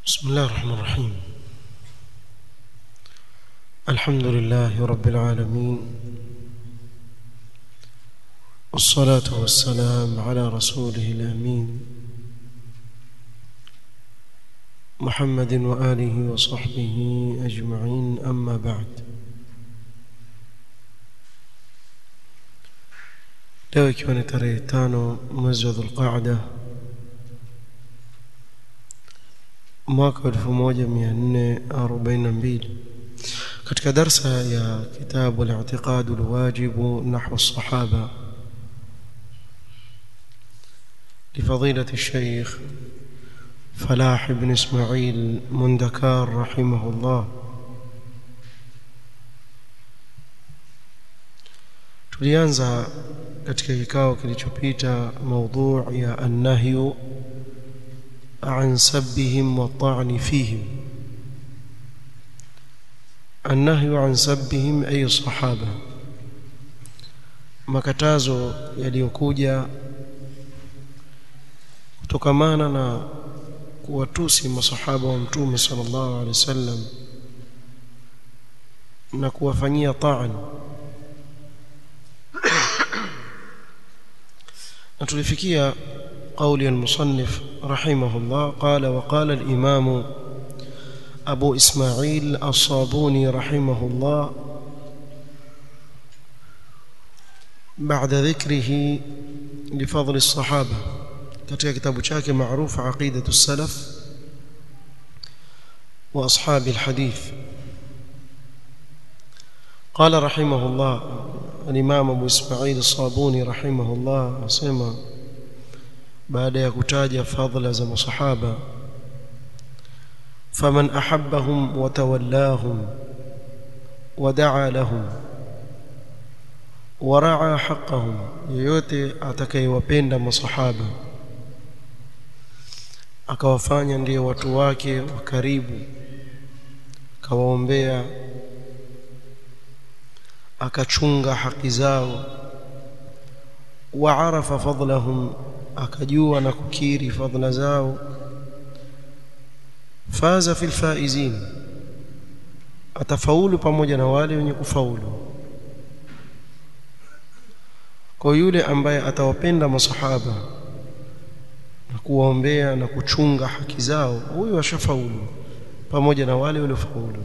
بسم الله الرحمن الرحيم الحمد لله رب العالمين والصلاة والسلام على رسوله الأمين محمد وآله وصحبه أجمعين أما بعد leo ikiwa ni tarehe tano mwezi wa dhulqaada mwaka wa elfu moja mia nne arobaini na mbili katika darsa ya kitabu al-i'tiqad al-wajib nahwa as-sahaba لفضيلة الشيخ فلاح بن إسماعيل مندكار رحمه الله tulianza katika kikao kilichopita maudhu ya annahyu an sabbihim wa ta'ni fihim annahyu an sabbihim ay sahaba makatazo yaliyokuja kutokamana na kuwatusi masahaba wa mtume sallallahu alaihi wasallam na kuwafanyia ta'an نتلفكيا قول المصنف رحمه الله قال وقال الإمام أبو إسماعيل الصابوني رحمه الله بعد ذكره لفضل الصحابة كتاب كتاب شاكي معروف عقيدة السلف وأصحاب الحديث قال رحمه الله الإمام أبو إسماعيل الصابوني رحمه الله أسمى بعد يكتاج فضل زم صحابة فمن أحبهم وتولاهم ودعا لهم ورعى حقهم yoyote atakayewapenda masahaba akawafanya ndiyo watu wake wa karibu akawaombea akachunga haki zao waarafa fadlahum akajua na kukiri fadla zao faza fil faizin atafaulu pamoja na wale wenye kufaulu kwa yule ambaye atawapenda masahaba na kuwaombea na kuchunga haki zao huyo ashafaulu pamoja na wale waliofaulu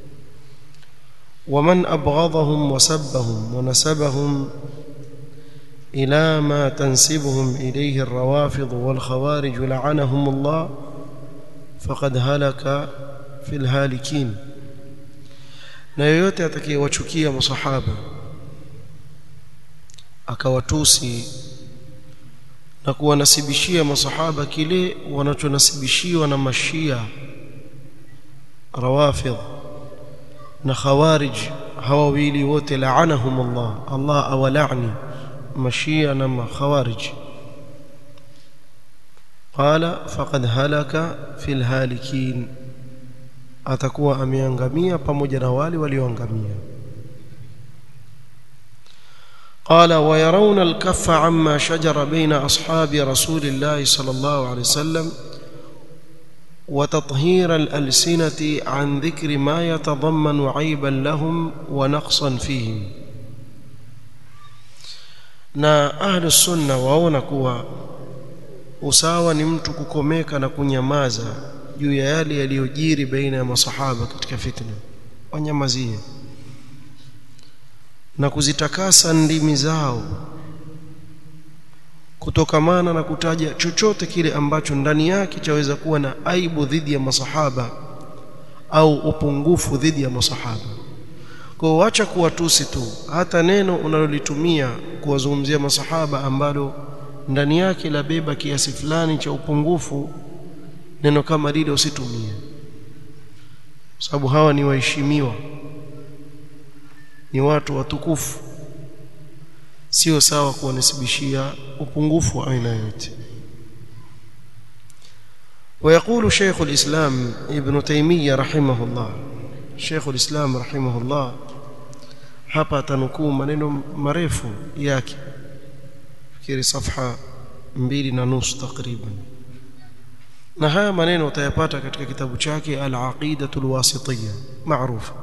ومن أبغضهم وسبهم ونسبهم إلى ما تنسبهم إليه الروافض والخوارج لعنهم الله فقد هلك في الهالكين na yoyote atakayewachukia masahaba akawatusi na kuwanasibishia masahaba kile wanachonasibishiwa na mashia rawafidh na khawarij hawa wawili wote laanahum Allah Allah awalani mashia na khawarij qala faqad halaka fil halikin atakuwa ameangamia pamoja na wale walioangamia قال ويرون الكف عما شجر بين أصحاب رسول الله صلى الله عليه وسلم وتطهير الألسنة عن ذكر ما يتضمن عيبا لهم ونقصا فيهم na ahlu sunna waona kuwa usawa ni mtu kukomeka na kunyamaza juu ya yale yaliyojiri baina ya masahaba katika fitna wanyamazie na kuzitakasa ndimi zao kutokamana na kutaja chochote kile ambacho ndani yake chaweza kuwa na aibu dhidi ya masahaba au upungufu dhidi ya masahaba kwa wacha kuwatusi tu hata neno unalolitumia kuwazungumzia masahaba ambalo ndani yake labeba kiasi fulani cha upungufu neno kama lile usitumie sababu hawa ni waheshimiwa ni watu watukufu sio sawa kuwanisibishia upungufu wa aina yote ويقول شيخ الإسلام ابن تيمية رحمه الله شيخ الإسلام رحمه الله hapa tanukuu maneno marefu yake fikiri safha mbili na nusu takriban na haya maneno utayapata katika kitabu chake al-aqidatu al-wasitiyya maarufu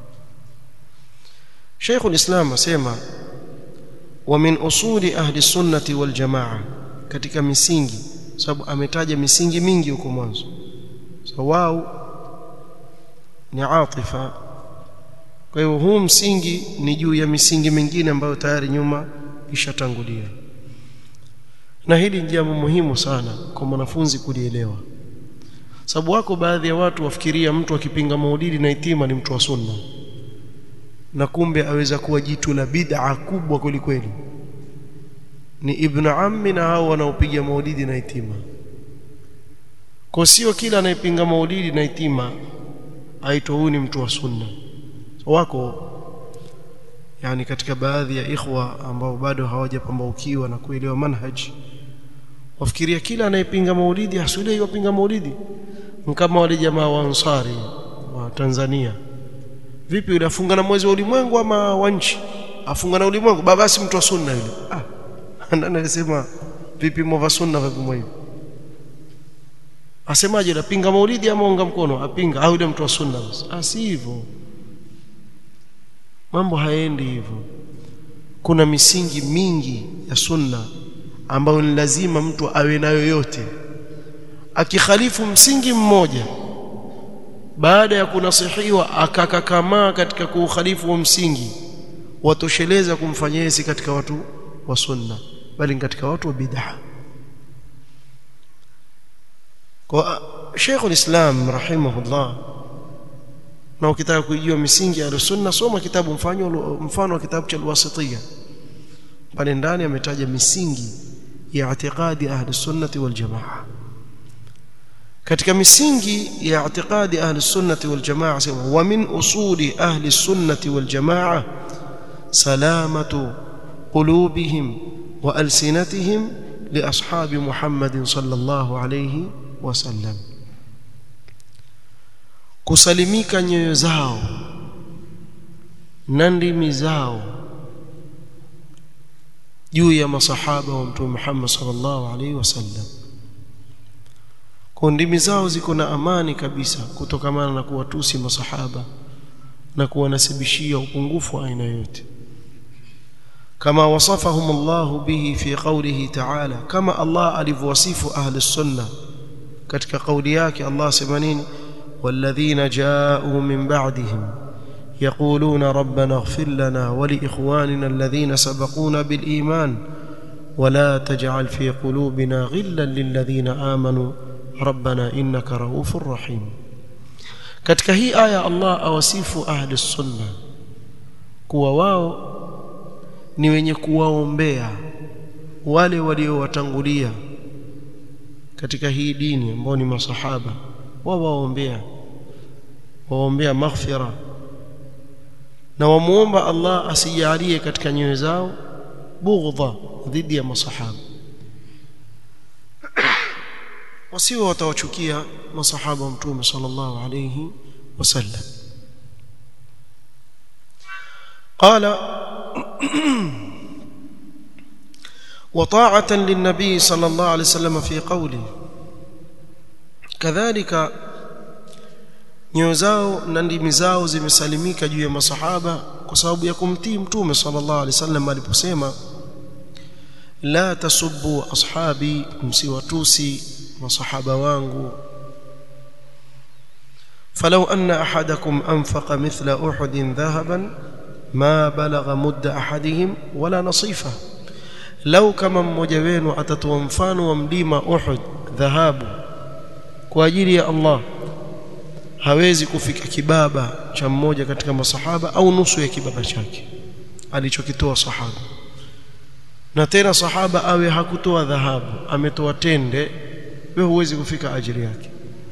Sheikh al-Islam asema wa min usuli ahli sunnati wal jamaa katika misingi sababu ametaja misingi mingi huko mwanzo so wao ni atifa kwa hiyo huu msingi ni juu ya misingi mingine ambayo tayari nyuma ishatangulia na hili ni jambo muhimu sana kwa mwanafunzi kulielewa sababu wako baadhi ya watu wafikiria mtu akipinga maulidi na itima ni mtu wa sunna na kumbe aweza kuwa jitu la bid'a kubwa kwelikweli ni ibn ammi na hao wanaopiga maulidi na itima kwa sio kila anayepinga maulidi na itima aitwa huyu ni mtu wa sunna wako yani katika baadhi ya ikhwa ambao bado hawajapambaukiwa na kuelewa manhaji wafikiria kila anayepinga maulidi hasule yopinga maulidi kama wale jamaa wa ansari wa Tanzania vipi yule afunga na mwezi wa ulimwengu ama wa nchi afunga na ulimwengu baba si mtu wa sunna yule ah nani alisema vipi mwa sunna vipi mwa hivi asemaje anapinga maulidi ama unga mkono apinga au yule mtu wa sunna basi ah si hivyo mambo haendi hivyo kuna misingi mingi ya sunna ambayo ni lazima mtu awe nayo yote akikhalifu msingi mmoja baada ya kunasihiwa akakakamaa katika kuukhalifu wa msingi watosheleza kumfanyia si katika watu wa sunna bali katika watu wa bid'ah kwa Sheikh al-Islam rahimahullah na ukitaka kujua misingi ya sunna soma kitabu mfano mfano wa kitabu cha al-Wasitiyya pale ndani ametaja misingi ya i'tiqadi ahli sunnati wal jamaa katika misingi ya i'tiqadi ahli sunnati wal jamaa sema wa min usuli ahli sunnati wal jamaa salamatu qulubihim wa alsinatihim li ashabi Muhammadin sallallahu alayhi wasallam kusalimika nyoyo zao na ndimi zao juu ya masahaba wa mtume Muhammad sallallahu alaihi wasallam kwa ndimi zao ziko na amani kabisa kutokamana na kuwatusi masahaba na kuwanasibishia upungufu wa aina yote kama wasafahum Allah bihi fi qawlihi ta'ala kama Allah alivyowasifu ahli sunna katika kauli yake Allah sema nini والذين جاءوا من بعدهم يقولون ربنا اغفر لنا ولإخواننا الذين سبقونا بالإيمان ولا تجعل في قلوبنا غلا للذين آمنوا ربنا إنك رؤوف رحيم katika hii aya Allah awasifu ahli sunna kuwa wao ni wenye kuwaombea wale waliowatangulia katika hii dini ambao ni masahaba wao waombea waombea maghfira na wamuomba Allah asijalie katika nyoyo zao bughdha dhidi ya masahaba wasiwe watawachukia masahaba mtume sallallahu alayhi wasallam قال وطاعة للنبي صلى الله عليه وسلم في قوله kadhalika nyoyo zao na ndimi zao zimesalimika juu ya masahaba kwa sababu ya kumtii mtume sallallahu alaihi wasallam aliposema la tasubbu ashabi msiwatusi masahaba wangu فلو أن أحدكم أنفق مثل أحد ذهبا ما بلغ مد أحدهم ولا نصيفه لو كما mmoja wenu atatoa mfano wa mlima Uhud dhahabu kwa ajili ya Allah hawezi kufika kibaba cha mmoja katika masahaba au nusu ya kibaba chake alichokitoa sahaba na tena sahaba awe hakutoa dhahabu ametoa tende wewe huwezi kufika ajili yake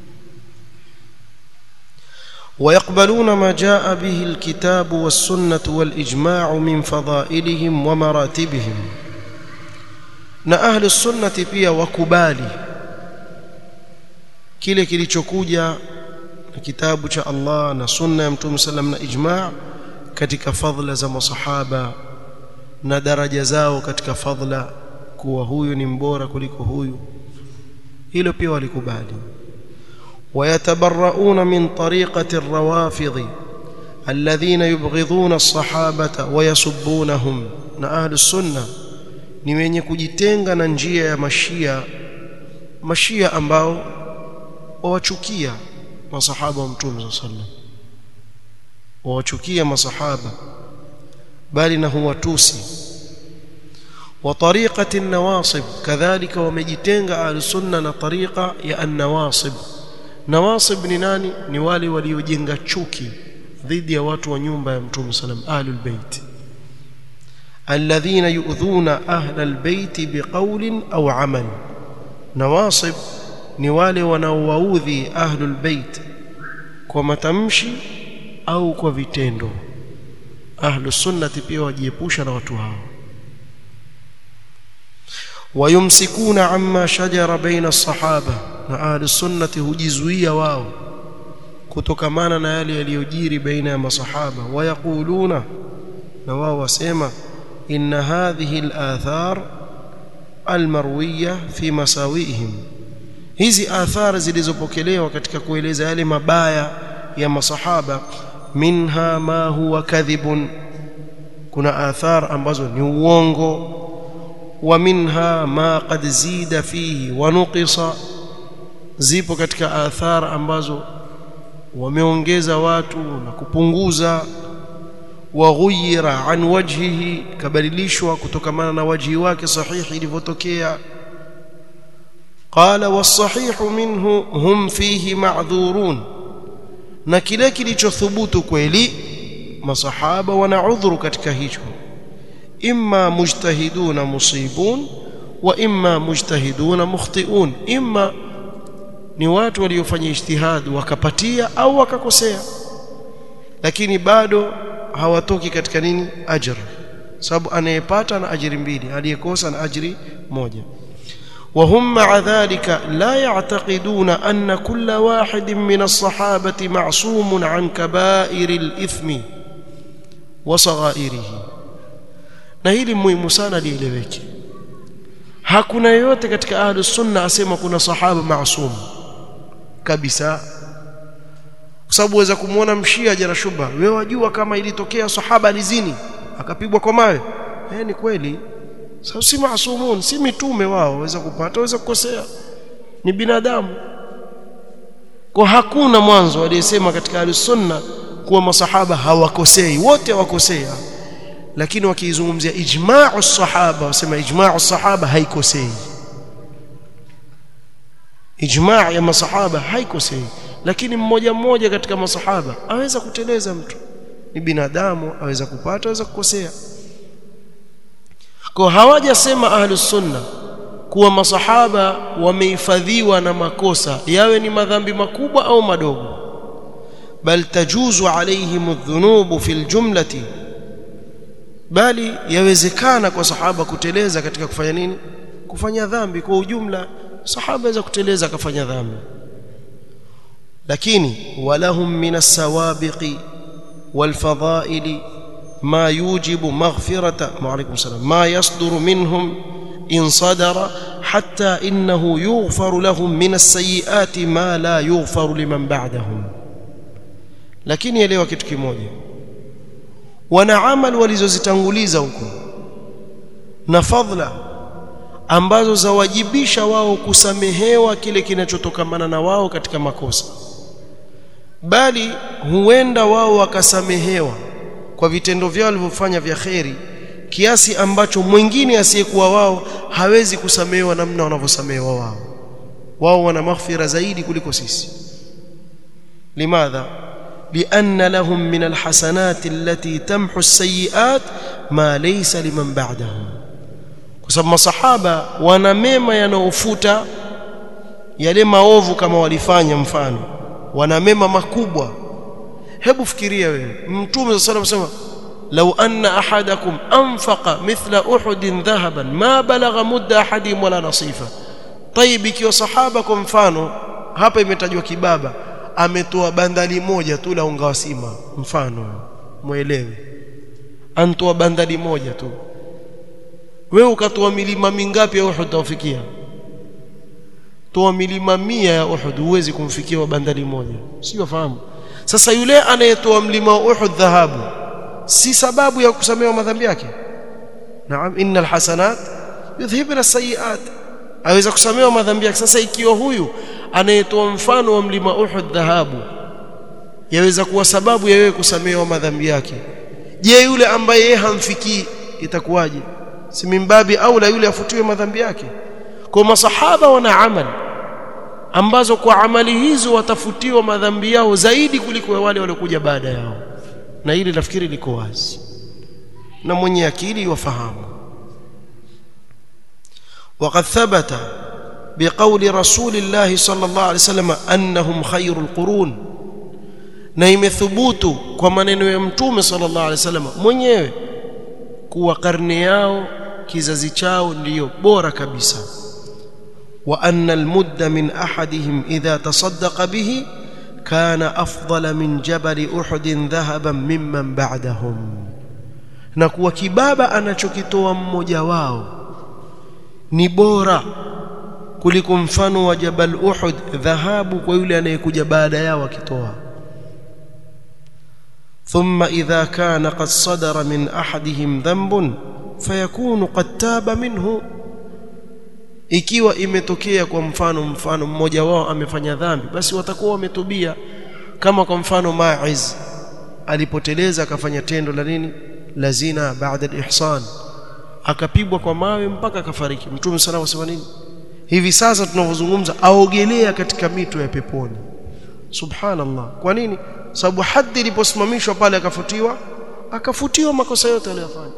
ويقبلون ما جاء به الكتاب والسنة والإجماع من فضائلهم ومراتبهم na ahli sunnati pia wakubali kile kilichokuja na kitabu cha Allah na sunna ya Mtume sallam na ijma' katika fadhila za masahaba na daraja zao katika fadhila kuwa huyu ni mbora kuliko huyu hilo pia walikubali ويتبرؤون من طريقة الروافض الذين يبغضون الصحابة ويسبونهم na ahli sunna ni wenye kujitenga na njia ya mashia mashia ambao wawachukia masahaba wa mtume sallallahu alaihi wasallam wawachukia masahaba bali na huwatusi wa tariqati an-nawasib kadhalika wamejitenga ahli sunna na tariqa ya an-nawasib nawasib ni nani ni wale waliojenga chuki dhidi ya watu wa nyumba ya mtume sallam ahlul bait alladhina yu'dhuna ahlal bait biqawlin aw amal nawasib ni wale wanaowaudhi ahlul bait kwa matamshi au kwa vitendo ahlus sunnati pia wajiepusha na watu hao wayumsikuna amma shajara baina as-sahaba na ahlus sunnati hujizuia wao kutokamana na yale yaliyojiri baina ya masahaba wayaquluna na wao wasema inna hadhihi al-athar al-marwiya fi masawihim hizi athari zilizopokelewa katika kueleza yale mabaya ya masahaba minha ma huwa kadhibun kuna athar ambazo ni uongo wa minha ma qad zida fihi wa nuqisa zipo katika athar ambazo wameongeza watu na kupunguza waghuyira an wajhihi kabadilishwa kutokamana na wajhi wake sahihi ilivyotokea qala was-sahihu minhu hum fihi ma'dhurun na kile kilichothubutu kweli masahaba wana udhuru katika hicho imma mujtahiduna musibun wa imma mujtahiduna mukhtiun imma ni watu waliofanya ijtihad wakapatia au wakakosea lakini bado hawatoki katika nini ajr sababu anayepata na ajiri mbili aliyekosa na ajiri moja وهم مع ذلك لا يعتقدون أن كل واحد من الصحابة معصوم عن كبائر الإثم وصغائره na hili muhimu sana lieleweke hakuna yoyote katika ahlus sunna asema kuna sahaba maasum kabisa kwa sababu waweza kumwona mshia jana shuba wewe wajua kama ilitokea sahaba alizini akapigwa kwa mawe eh ni kweli sababu si maasumun si mitume wao waweza kupata waweza kukosea ni binadamu kwa hakuna mwanzo aliyesema katika al-sunna kuwa masahaba hawakosei wote hawakosea lakini wakiizungumzia ijma'u sahaba wasema ijma'u sahaba haikosei ijma' ya masahaba haikosei lakini mmoja mmoja katika masahaba aweza kuteleza mtu ni binadamu aweza kupata aweza kukosea kwa hawajasema ahlus sunna kuwa masahaba wamehifadhiwa na makosa yawe ni madhambi makubwa au madogo bal tajuzu alaihim adh-dhunub fi al-jumlati bali yawezekana kwa sahaba kuteleza katika kufanya nini kufanya dhambi kwa ujumla sahaba aweza kuteleza akafanya dhambi lakini walahum min as-sawabiqi wal-fadha'ili ما يوجب مغفرة وعليكم السلام ما يصدر منهم إن صدر حتى إنه يغفر لهم من السيئات ما لا يغفر لمن بعدهم lakini elewa kitu kimoja wana amal walizozitanguliza huko na fadhila ambazo zawajibisha wao kusamehewa kile kinachotokamana na wao katika makosa bali huenda wao wakasamehewa kwa vitendo vyao walivyofanya vya kheri kiasi ambacho mwingine asiyekuwa wao hawezi kusamehewa namna wanavyosamehewa wao wao wana maghfira zaidi kuliko sisi limadha لأن لهم من الحسنات التي تمحو السيئات ما ليس لمن بعدهم kwa masahaba wana mema yanayofuta yale maovu kama walifanya mfano wana mema makubwa hebu fikiria wewe mtume sallallahu alayhi wasallam law anna ahadakum anfaqa mithla uhudin dhahaban ma balagha mudda ahadihim wala nasifa tayib ikiwa sahaba kwa mfano hapa imetajwa kibaba ametoa bandali moja tu la unga wa sima mfano muelewe antoa bandali moja tu wewe ukatoa milima mingapi ya Uhud utafikia toa milima mia ya Uhud huwezi kumfikia wa bandari moja sio wafahamu sasa yule anayetoa mlima wa Uhud dhahabu si sababu ya kusamehewa madhambi yake naam innal hasanat yudhhibna as-sayyi'at aweza kusamehewa madhambi yake sasa ikiwa huyu anayetoa mfano wa mlima Uhud dhahabu yaweza kuwa sababu ya wewe kusamehewa madhambi yake je yule ambaye yeye hamfikii itakuwaje si mimbabi au la yule afutiwe madhambi yake kwa masahaba wana amali ambazo kwa amali hizo watafutiwa madhambi yao zaidi kuliko wale waliokuja baada yao na hili nafikiri liko wazi na mwenye akili wafahamu وقد ثبت بقول رسول الله صلى الله عليه وسلم انهم خير القرون na imethubutu kwa maneno ya mtume sallallahu alaihi wasallam mwenyewe kuwa karne yao kizazi chao ndiyo bora kabisa wa anna almudda min ahadihim idha tasaddaqa bihi kana afdala min jabal uhud dhahaban mimman ba'dahum na kuwa kibaba anachokitoa mmoja wao ni bora kuliko mfano wa jabal uhud dhahabu kwa yule anayekuja baada yao akitoa ثم إذا كان قد صدر من أحدهم ذنب فيكون قد تاب منه ikiwa imetokea kwa mfano mfano mmoja wao amefanya dhambi basi watakuwa wametubia kama kwa mfano Ma'iz alipoteleza akafanya tendo la nini la zina baada al-ihsan akapigwa kwa mawe mpaka akafariki mtume sana wasema nini hivi sasa tunavyozungumza aogelea katika mito ya peponi subhanallah kwa nini sababu hadhi iliposimamishwa pale akafutiwa akafutiwa makosa yote aliyofanya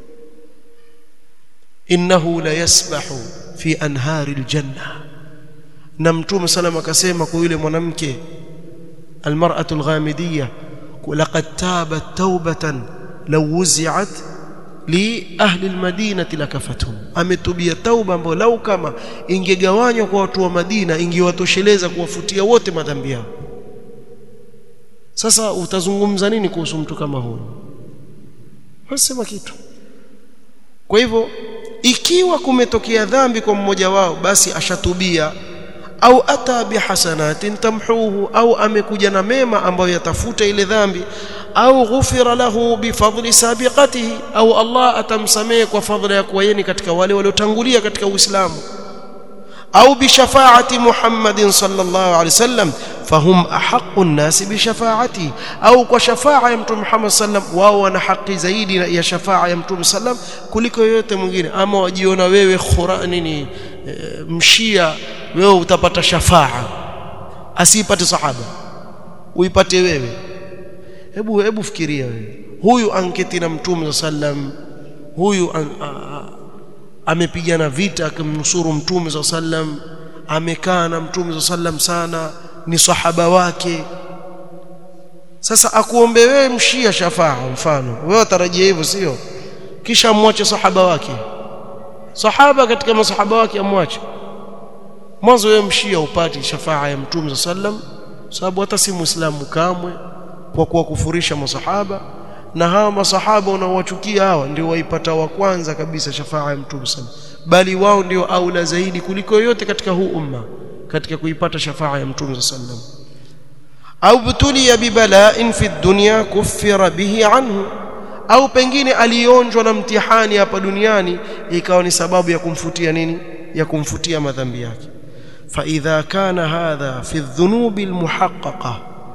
innahu la yasbahu fi anhari aljanna na mtume sallam akasema kwa yule mwanamke almar'atu alghamidiyya laqad tabat tawbatan law wuzi'at li ahli almadinati lakafatuhum ametubia tauba ambayo lau kama ingegawanywa kwa watu wa Madina ingewatosheleza kuwafutia wote madhambi yao sasa utazungumza nini kuhusu mtu kama huyo wasema kitu kwa hivyo ikiwa kumetokea dhambi kwa mmoja wao basi ashatubia au ata bihasanatin tamhuhu au amekuja na mema ambayo yatafuta ile dhambi au ghufira lahu bifadli sabiqatihi au Allah atamsamehe kwa fadhila ya kuwa yeye katika wale waliotangulia katika Uislamu au bishafaati Muhammadin sallallahu alaihi wasallam fahum ahaqqu an-nasi bishafaati au kwa shafaa ya mtume Muhammad sallam wao wana haki zaidi ya shafaa ya mtume sallam kuliko yoyote mwingine ama wajiona wewe khura nini e, mshia wewe utapata shafaa asipate sahaba uipate wewe hebu hebu fikiria wewe huyu anketi na mtume sallam huyu an, a, a, amepigana vita akimnusuru mtume za sallam amekaa na mtume za sallam sana ni sahaba wake sasa akuombe wewe mshia shafaa mfano wewe utarajia hivyo sio kisha amwache sahaba wake sahaba katika masahaba wake amwache mwanzo wewe mshia upati shafaa ya mtume za sallam sababu hata si muislamu kamwe kwa kuwakufurisha masahaba na hawa masahaba unaowachukia hawa ndio waipata wa kwanza kabisa shafaa ya mtume sallam bali wao ndio aula zaidi kuliko yote katika huu umma katika kuipata shafaa ya mtume sallam au butulia bibala'in fi dunya kuffira bihi anhu au pengine alionjwa na mtihani hapa duniani ikawa ni sababu ya kumfutia nini ya kumfutia madhambi yake fa idha kana hadha fi dhunubi almuhaqqaqa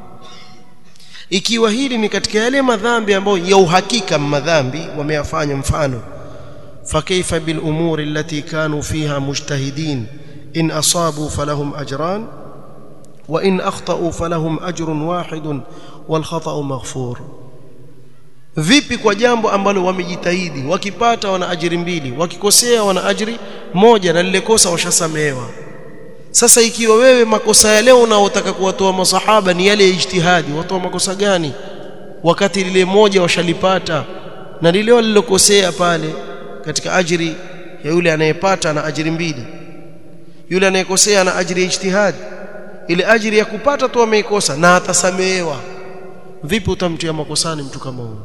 ikiwa hili ni katika yale madhambi ambayo ya uhakika madhambi wameyafanya mfano فكيف بالامور التي كانوا فيها مجتهدين ان اصابوا فلهم اجران وان اخطاوا فلهم اجر واحد والخطا مغفور vipi kwa jambo ambalo wamejitahidi wakipata wana ajiri mbili wakikosea wana ajiri moja na lile kosa washasamehewa sasa ikiwa wewe makosa ya leo unaotaka kuwatoa masahaba ni yale ya ijtihadi watoa makosa gani wakati lile moja washalipata na lile walilokosea pale katika ajiri ya yule anayepata na ajiri mbili yule anayekosea na ajiri ya ijtihad ile ajiri ya kupata tu ameikosa na atasamehewa vipi utamtia makosani mtu kama huyo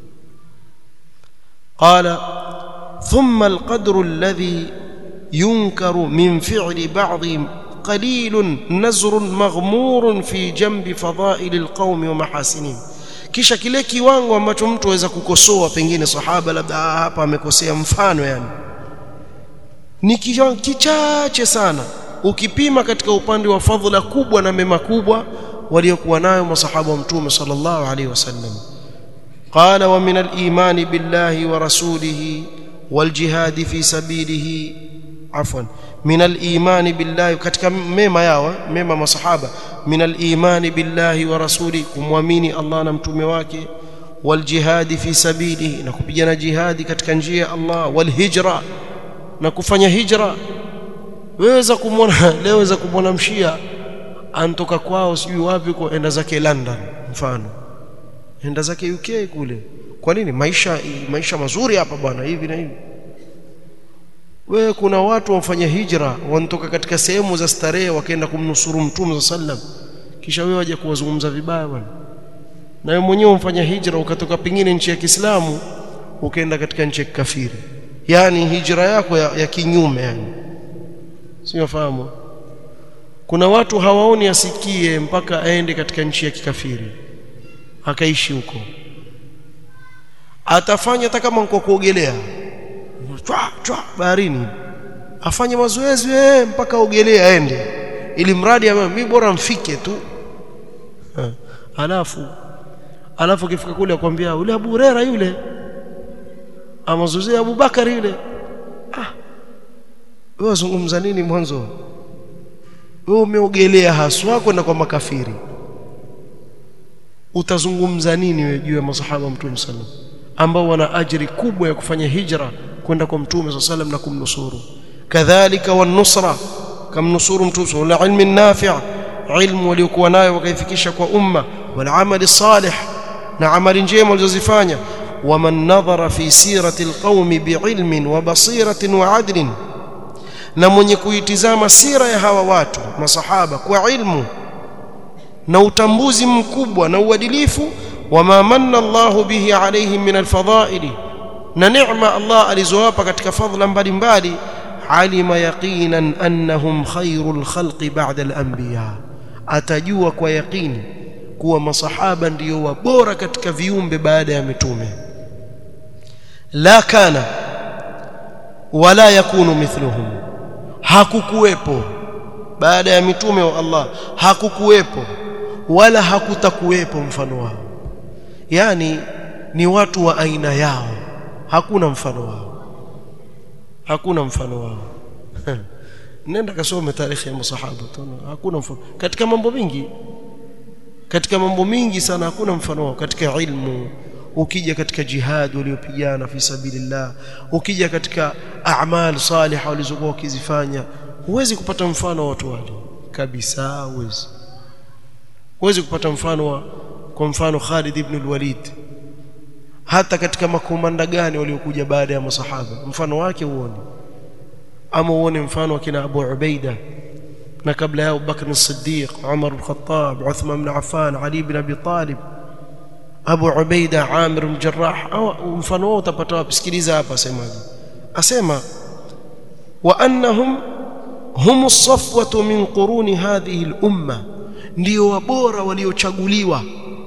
qala thumma alqadru alladhi yunkaru min fi'li ba'dihim qalilun nazrun maghmurun fi jambi fadha'il alqaum wa mahasinihim kisha kile kiwango ambacho mtu aweza kukosoa pengine sahaba labda hapa amekosea mfano yani ni kichache sana ukipima katika upande wa fadhila kubwa na mema kubwa waliokuwa nayo masahaba wa mtume sallallahu alaihi wasallam qala wa min al-iman billahi wa rasulihi wal jihad fi sabilihi afwan min al-iman billahi katika mema yao mema masahaba min al-iman billahi wa rasulihi kumwamini Allah na mtume wake wal jihad fi sabilihi na kupigana jihadi katika njia ya Allah wal hijra na kufanya hijra weweza kumwona leo weza kumwona mshia antoka kwao sijui wapi kwa enda zake London mfano enda zake UK kule kwa nini maisha maisha mazuri hapa bwana hivi na hivi wewe kuna watu wamfanya hijra wanatoka katika sehemu za starehe wakaenda kumnusuru mtume sallam kisha wewe waje kuwazungumza vibaya bwana na wewe mwenyewe umfanya hijra ukatoka pengine nchi ya Kiislamu ukaenda katika nchi ya kafiri yani hijra yako ya, ya kinyume yani sio fahamu kuna watu hawaoni asikie mpaka aende katika nchi ya kikafiri akaishi huko atafanya hata kama kwa kuogelea chwa chwa baharini afanye mazoezi eh mpaka ogelea aende ili mradi mimi bora mfike tu ha. alafu alafu kifika kule akwambia yule Abu Huraira yule amazoezi Abu Bakari yule ah wewe wazungumza nini mwanzo wewe umeogelea haswa kwenda kwa makafiri utazungumza nini wewe juu ya masahaba mtume sallam ambao wana ajiri kubwa ya kufanya hijra kwenda kwa mtume sallam na kumnusuru kadhalika wanusra kamnusuru mtume wala ilmi nafi' ilmu waliokuwa nayo wakaifikisha kwa umma wal amali salih na amali njema walizozifanya waman nadhara fi sirati alqaumi biilmin wa basiratin wa adlin na mwenye kuitizama sira ya hawa watu masahaba kwa ilmu na utambuzi mkubwa na uadilifu wama manna Allahu bihi alaihim min alfadhaili na neema Allah alizowapa katika fadhila mbalimbali alima yaqinan annahum khairul khalqi ba'da al-anbiya atajua kwa yaqini kuwa masahaba ndiyo wabora katika viumbe baada ya mitume la kana wala yakunu mithluhum hakukuwepo baada ya mitume wa Allah hakukuwepo wala hakutakuwepo mfano wao yani ni watu wa aina yao hakuna mfano wao hakuna mfano wao nenda kasome tarehe ya masahaba hakuna mfano katika mambo mingi katika mambo mingi sana hakuna mfano wao katika ilmu ukija katika jihad waliopigana fi sabilillah ukija katika a'mal salihah walizokuwa wakizifanya huwezi kupata mfano wa watu wale kabisa huwezi huwezi kupata mfano wa kwa mfano Khalid ibn al-Walid hata katika makomanda gani waliokuja baada ya masahaba mfano wake uone ama uone mfano wa kina Abu Ubaida na kabla yao Bakr as-Siddiq Umar al-Khattab Uthman ibn Affan Ali ibn Abi Talib Abu Ubaida Amir al-Jarrah au mfano wao utapata wapi sikiliza hapa asemaje asema wa annahum hum as-safwatu min quruni hadhihi al-umma ndio wabora waliochaguliwa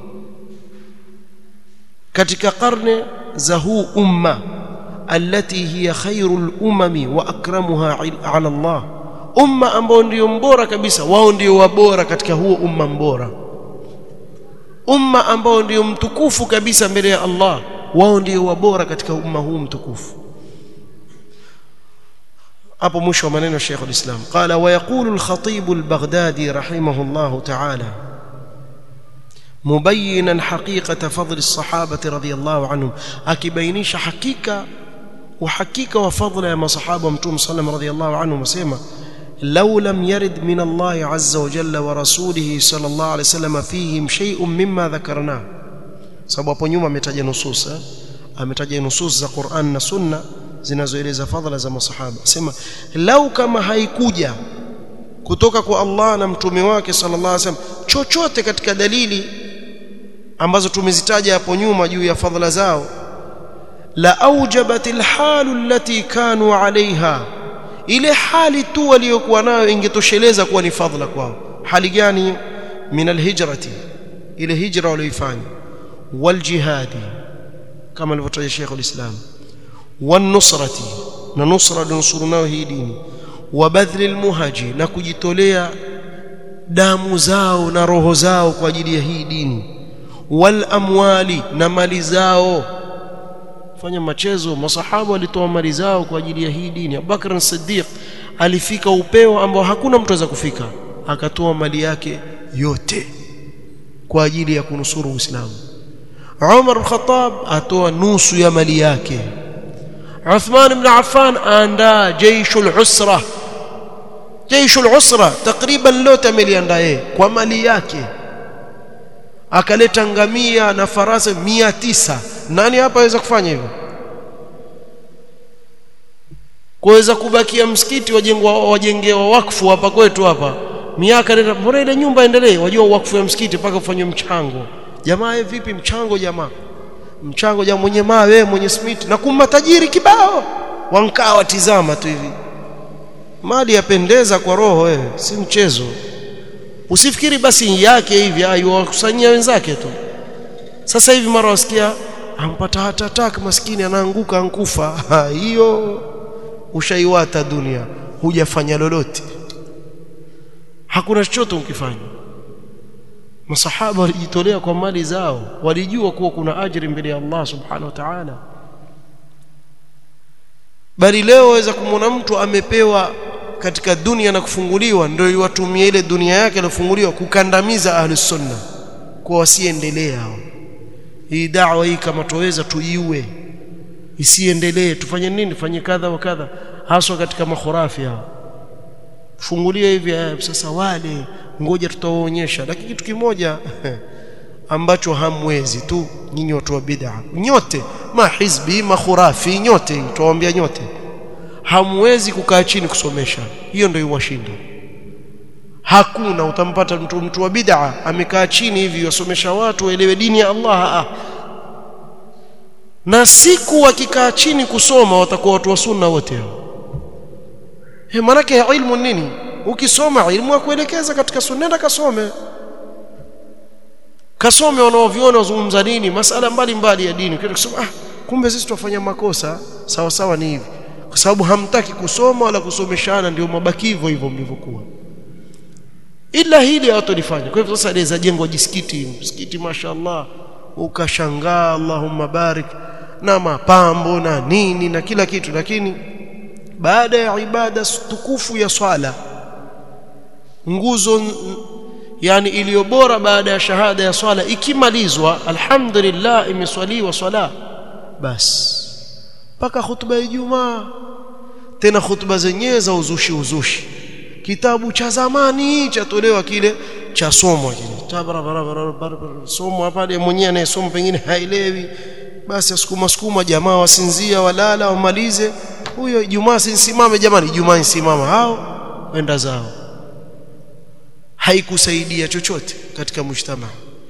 katika karne za huu umma allati hiya khairul umami wa akramuha ala Allah umma ambao ndio mbora kabisa wao ndio wabora katika huo umma mbora umma ambao ndio mtukufu kabisa mbele ya Allah wao ndio wabora katika umma huu mtukufu hapo mwisho wa maneno ya Sheikh al-Islam qala wa yaqulu al-Khatib al-Baghdadi rahimahullah ta'ala مبينا حقيقة فضل الصحابة رضي الله عنهم أكبينيش حقيقة وحقيقة وفضل يا صحابة متوم صلى الله رضي الله عنهم وسيما لو لم يرد من الله عز وجل ورسوله صلى الله عليه وسلم فيهم شيء مما ذكرناه sababu hapo nyuma ametaja nusus eh? ametaja nusus za Qur'an na Sunna zinazoeleza fadhila za masahaba sema lau kama haikuja kutoka kwa Allah na mtume wake sallallahu alaihi wasallam chochote katika dalili ambazo tumezitaja hapo nyuma juu ya fadhila zao la aujabat alhalu allati kanu alaiha ile hali tu waliokuwa nayo ingetosheleza kuwa ni fadhila kwao hali gani min alhijrati ile hijra walioifanya waljihadi kama alivyotaja Sheikh al-Islam wanusrati na nusra nusuru nayo hii dini wabadhli almuhaji na kujitolea damu zao na roho zao kwa ajili ya hii dini wal amwali na mali zao fanya machezo masahaba walitoa mali zao kwa ajili ya hii dini Abubakar as-Siddiq alifika upeo ambao hakuna mtu aweza kufika akatoa mali yake yote kwa ajili ya kunusuru Uislamu Umar al-Khattab atoa nusu ya mali yake Uthman ibn Affan aandaa jeishul usra jeishul usra takriban lote ameliandaa yeye kwa mali yake akaleta ngamia na farasi mia tisa nani hapa aweza kufanya hivyo kuweza kubakia msikiti wajengwa wajengewa wakfu hapa kwetu hapa miaka nenda mbona ile nyumba endelee wajua wakfu ya msikiti mpaka ufanywe mchango jamaa ye vipi mchango jamaa mchango jamaa mwenye mawe mwenye simiti na kumma tajiri kibao wankaa watizama tu hivi mali yapendeza kwa roho wewe si mchezo usifikiri basi yake hivi aiwakusanyia wenzake tu sasa hivi mara wasikia ampata hata attack maskini anaanguka ankufa hiyo ushaiwata dunia hujafanya lolote hakuna chochote ukifanya masahaba walijitolea kwa mali zao walijua kuwa kuna ajiri mbele ya Allah subhanahu wa ta'ala bali leo waweza kumwona mtu amepewa katika dunia na kufunguliwa ndio iwatumie ile dunia yake iliyofunguliwa kukandamiza ahlus sunna kwa wasiendelee hao hii da'wa hii kama tuweza tuiue isiendelee tufanye nini tufanye kadha wa kadha haswa katika makhurafi hao fungulia hivi sasa wale ngoja tutawaonyesha lakini kitu kimoja ambacho hamwezi tu nyinyi watu wa bid'a nyote mahizbi makhurafi nyote tuwaambia nyote hamwezi kukaa chini kusomesha hiyo ndio iwashinda hakuna utampata mtu mtu wa bid'a amekaa chini hivi yasomesha watu waelewe dini ya Allah ah. na siku wakikaa chini kusoma watakuwa watu wa sunna wote hao he manake ilmu nini ukisoma ilmu ya kuelekeza katika sunna nenda kasome kasome wanaoviona wazungumza nini masala mbalimbali ya dini ukienda kusoma ah kumbe sisi tufanya makosa sawa sawa ni hivi kwa sababu hamtaki kusoma wala kusomeshana ndio mabakivo hivyo mlivyokuwa ila hili hawatolifanya kwa hivyo sasa leza jengwa jisikiti msikiti mashaallah ukashangaa Allahumma barik na mapambo na nini na kila kitu lakini baada ya ibada tukufu ya swala nguzo yani iliyo bora baada ya shahada ya swala ikimalizwa alhamdulillah imeswaliwa swala bas mpaka hutuba ya Ijumaa tena hutuba zenyewe za uzushi uzushi kitabu cha zamani chatolewa kile cha somo kile somo pale mwenyewe anayesoma pengine haelewi basi asukuma sukuma jamaa wasinzia walala wamalize huyo Ijumaa simame jamani Ijumaa simama hao wenda zao haikusaidia chochote katika mshtama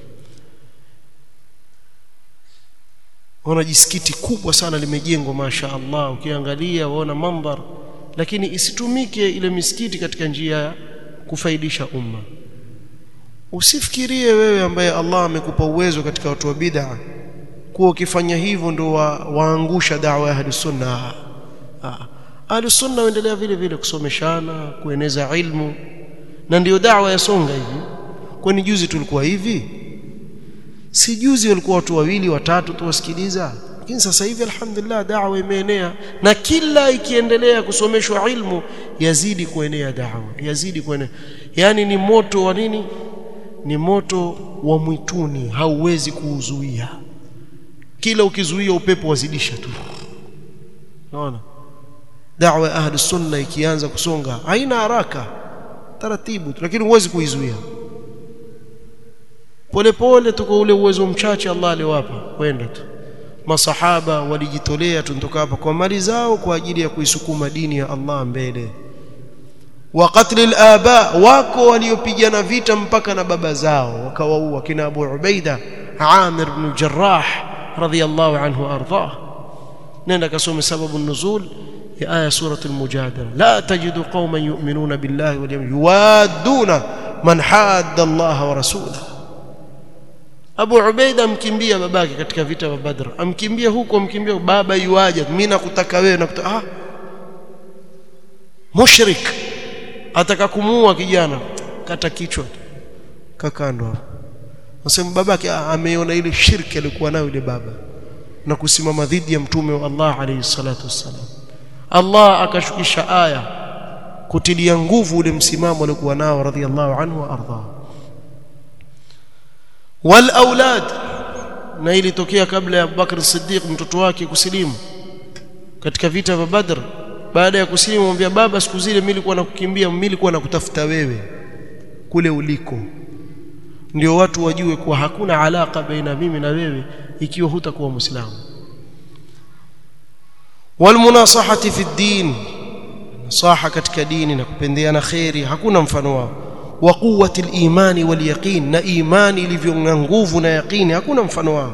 Ona jisikiti kubwa sana limejengwa masha Allah ukiangalia waona mandhar lakini isitumike ile misikiti katika njia ya kufaidisha umma usifikirie wewe ambaye Allah amekupa uwezo katika watu wa bid'a kuwa ukifanya hivyo ndio wa, waangusha da'wa ya ahlus sunna ahlus sunna waendelea vile vile kusomeshana kueneza ilmu na ndiyo da'wa yasonga hivi kwani juzi tulikuwa hivi si juzi walikuwa watu wawili watatu tu wasikiliza lakini sasa hivi alhamdulillah da'wa imeenea na kila ikiendelea kusomeshwa ilmu yazidi kuenea da'wa yazidi kuenea yani ni moto wa nini ni moto wa mwituni hauwezi kuuzuia kila ukizuia upepo wazidisha tu unaona da'wa ahli sunna ikianza kusonga haina haraka taratibu lakini huwezi kuizuia polepole tuko ule uwezo mchache Allah aliwapa kwenda tu masahaba walijitolea tunatoka hapa kwa mali zao kwa ajili ya kuisukuma dini ya Allah mbele wa qatl al-aba wako waliopigana vita mpaka na baba zao wakawaua kina Abu Ubaida Amir ibn Jarrah radhiyallahu anhu ardhah nenda kasome sababu nuzul ya aya suratul mujadala la tajidu qauman yu'minuna billahi wal yawmil yuwadduna man hadda Allah wa rasulahu Abu Ubaida amkimbia babake katika vita vya Badr amkimbia huko amkimbia baba yuaje mimi nakutaka wewe nakutaka ah mushrik ataka kumuua kijana kata kichwa kakando hapo nasema babake ameona ile shirki alikuwa nayo ile baba na kusimama dhidi ya mtume wa Allah alayhi salatu wassalam Allah akashukisha aya kutilia nguvu ule msimamo aliokuwa nao radhiallahu anhu wa ardha wal aulad na ilitokea kabla ya Abubakar Siddiq mtoto wake kusilimu katika vita vya Badr baada ya kusilimu mwambia baba siku zile mimi nilikuwa nakukimbia mimi nilikuwa nakutafuta wewe kule uliko ndio watu wajue kuwa hakuna alaka baina mimi na wewe ikiwa hutakuwa muislamu walmunasahati fi din nasaha katika dini na kupendeana khairi hakuna mfano wao wa quwwati al-imani wal yaqin na imani ilivyo na nguvu na yaqini hakuna mfano wao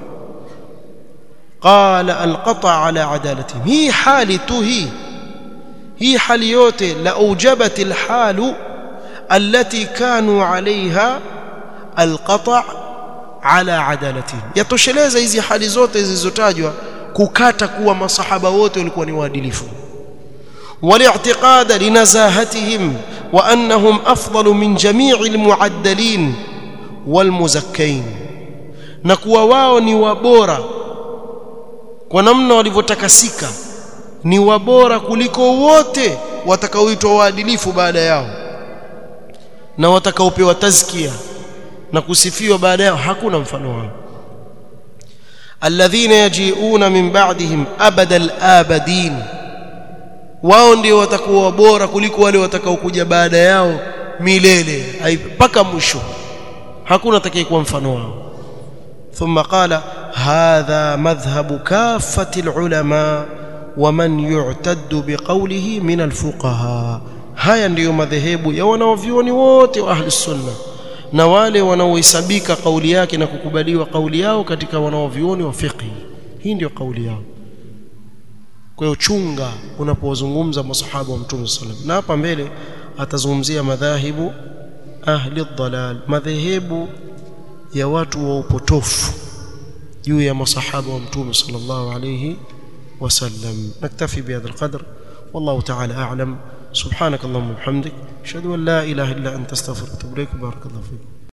qala alqata ala adalati hii hali tu hii hii hali yote la ujabat alhalu التي كانوا عليها القطع على عدالتهم yatosheleza hizi hali zote zilizotajwa kukata kuwa masahaba wote walikuwa ni waadilifu والاعتقاد لنزاهتهم وانهم افضل من جميع المعدلين والمزكين na kuwa wao ni wabora kwa namna walivyotakasika ni wabora kuliko wote watakaoitwa waadilifu baada yao na watakaopewa tazkia na kusifiwa baada yao hakuna mfano wao alladhina yaji'una min ba'dihim abada al-abadin wao ndio watakuwa bora kuliko wale watakaokuja baada yao milele mpaka mwisho hakuna atakayekuwa mfano wao ثم قال هذا مذهب كافة العلماء ومن يعتد بقوله من الفقهاء haya ndiyo madhehebu ya wanaovyuoni wote wa ahli sunna na wale wanaohesabika kauli yake na kukubaliwa kauli yao katika wanaovyuoni wa fiqh hii ndiyo kauli yao kwa hiyo chunga unapozungumza masahaba wa mtume sallam na hapa mbele atazungumzia madhahibu ahli dhalal madhehebu ya watu wa upotofu juu ya masahaba wa mtume sallallahu alayhi wasallam naktafi bihadha alqadr والله تعالى أعلم سبحانك اللهم وبحمدك أشهد أن لا إله إلا أنت استغفرك وأتوب إليك بارك الله فيك